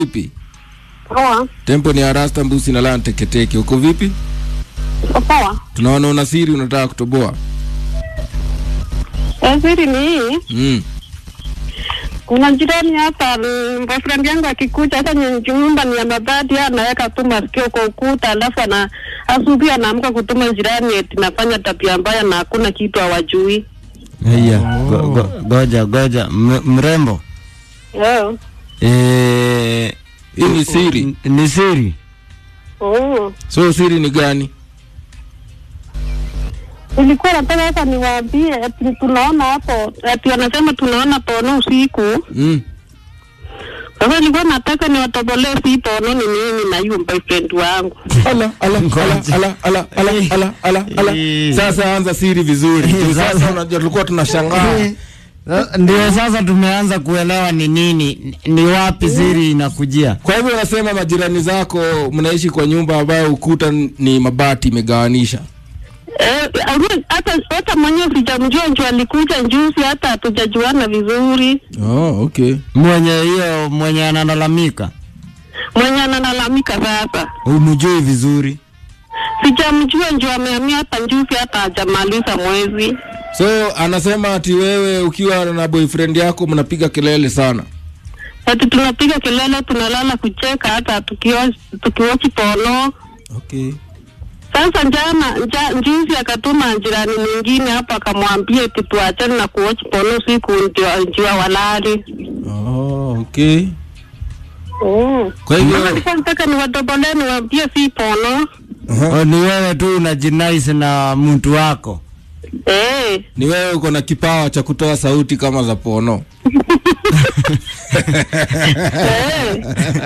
Vipi? Poa. Tempo ni Arasta Mbusi na Lan Teketeke. Uko vipi? Uko Poa. Tunaona una siri unataka kutoboa. Eh, Siri ni hii. Mm. Kuna jirani hapa, mm, boyfriend yangu akikuja, hata nye- nyumba ni ya mabati, yeye anaweka tu masikio kwa ukuta, alafu ana asubuhi anaamka kutuma jirani eti nafanya tabia mbaya na hakuna kitu hawajui. Haya, go- go- goja goja, M- mrembo Yeah. eh, Hii ni siri. n- ni siri Mm. So siri ni gani? Nilikuwa nataka sasa niwaambie eti tunaona hapo, eti wanasema tunaona pono usiku. Mm. Sasa nilikuwa nataka niwatobolee si pono ni mimi na huyo boyfriend wangu. Ala ala ala ala ala ala ala ala ala. Eh. Sasa anza siri vizuri. Eh, Sasa sasa- unajua tulikuwa tunashangaa. Eh, sa- ndio sasa tumeanza kuelewa ni nini, ni wapi siri inakujia. Kwa hivyo unasema majirani zako mnaishi kwa nyumba ambayo ukuta ni mabati imegawanisha. Eh, aru- hata hata mwenyewe sijamjua njo alikuja njuzi, hata hatujajuana vizuri. Oh, okay. Mwenye hiyo mwenye analalamika Mwenye analalamika sasa, umjui vizuri. sijamjua njo amehamia hapa njuzi, hata hajamaliza mwezi. So anasema ati wewe ukiwa na boyfriend yako mnapiga kelele sana. Ati tunapiga kelele, tunalala kucheka, hata tukiwa- tukiwachi pono. Okay. Sasa jana nja, njuzi akatuma jirani mwingine hapo akamwambia eti tuachane na kuwachi pono usiku ndio ndio walali. Oh, okay. Mm. Kwa hivyo Sasa nilikuwa nataka niwatobolee niwaambie si pono. O, ni wewe tu unajinaisi na mtu wako. Eh. ni wewe uko na kipawa cha kutoa sauti kama za pono. Eh.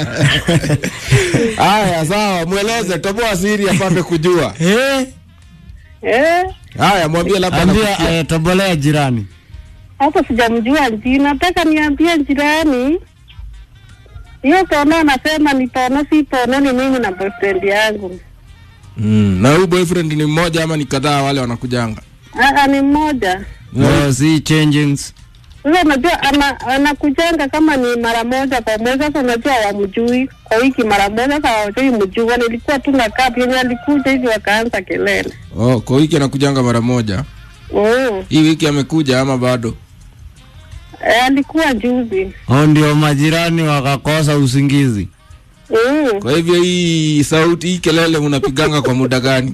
Haya, sawa, mweleze, toboa siri apate kujua. Eh, Eh. Haya, mwambie labda ambia anakusikia. eh, tobolea jirani. Hata sijamjua jina, nataka niambie jirani. Hiyo pono anasema ni pono, si pono, ni mimi na boyfriend yangu. Mm, na huyu boyfriend ni mmoja ama ni kadhaa wale wanakujanga? Aa, ni mmoja. No, si changings. Sasa unajua ana, anakujanga kama ni mara moja kwa mwezi. Sasa unajua hawamjui kwa wiki mara moja, sasa hawajui mjua. Nilikuwa tu nakaa penye alikuja hivi wakaanza kelele. Oh, kwa wiki anakujanga mara moja. Mm. Hii wiki amekuja ama bado? Eh, alikuwa juzi. O, ndio majirani wakakosa usingizi. Mm. Kwa hivyo hii sauti, hii kelele mnapiganga kwa muda gani?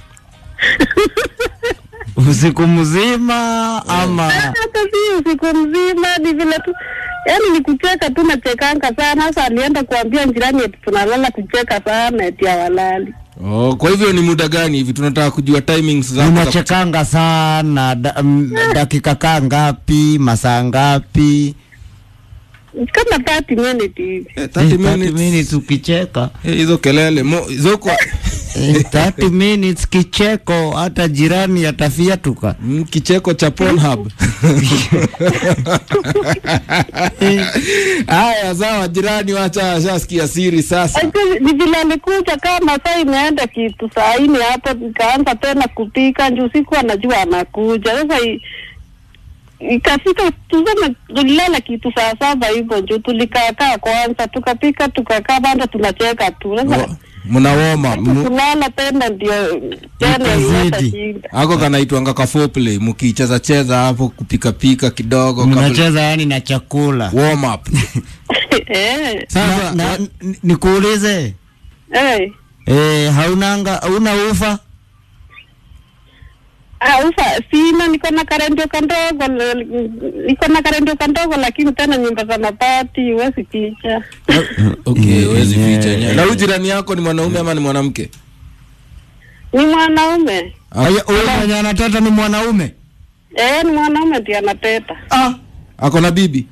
Usiku mzima ama hata si usiku mzima, ni vile tu yaani ni kucheka tu, nachekanga sana. Sasa alienda kuambia jirani eti tunalala kucheka sana, eti hawalali. Oh, kwa hivyo ni muda gani hivi? Tunataka kujua timings zako. za- unachekanga sana da, m, dakika kaa ngapi, masaa ngapi? Kama 30 minutes hivi. Eh, Eh, 30 30 minutes. minutes ukicheka Eh, hizo kelele mo, hizo kwa Eh, 30 minutes kicheko, hata jirani atafiatuka. mm, kicheko cha Pornhub. Haya, sawa jirani, wacha ashasikia siri sasa. Actually, Ni vile alikuja kama saa imeenda kitu saa nne hapo, nikaanza tena kupika juu sikuwa najua anakuja. Sasa i- ikafika tuseme, tulilala kitu saa saba hivyo juu tulikaakaa kwanza, tukapika tukakaa, bado tunacheka tu. Sasa Oh, Mna warm up. Mu- kulala tena ndio tena Ikazidi. ileta shida. Ako kanaitwanga ka foreplay, mkicheza cheza hapo kupika pika kidogo kabla Mnacheza yani na chakula. warm up. Eh, Sasa Na, n- nikuulize eh. eh, haunanga hauna ufa? Ah, ufa sina, niko na karendio kandogo, l- niko na karendio kandogo, lakini tena nyumba za mabati huwezi picha. okay, huwezi Yeah. ficha yenyewe. Na huyu jirani yako ni mwanaume ama ni mwanamke? Ni mwanaume Aya, Huyo mwenye anateta ni mwanaume? eh, ni mwanaume ndiye anateta. Ah, ako na bibi.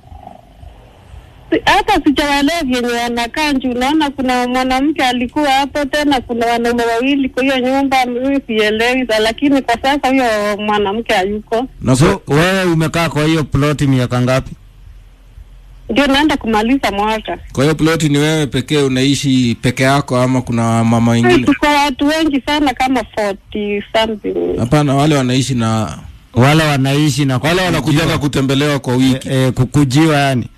Si- Hata sijawaelewa vyenye wanakaa juu, unaona kuna mwanamke alikuwa hapo, tena kuna wanaume wawili kwa hiyo nyumba, mimi sielewi, sa- lakini kwa sasa huyo mwanamke hayuko, Na So wewe umekaa kwa hiyo ploti miaka ngapi? ndio naenda kumaliza mwaka. kwa hiyo ploti ni wewe pekee unaishi peke yako ama kuna mama Hey, wengine? tuko watu wengi sana kama 40 something. Hapana, wale wanaishi na Wale wanaishi na wale wanakujaga kutembelewa kwa wiki. eh, kukujiwa yani.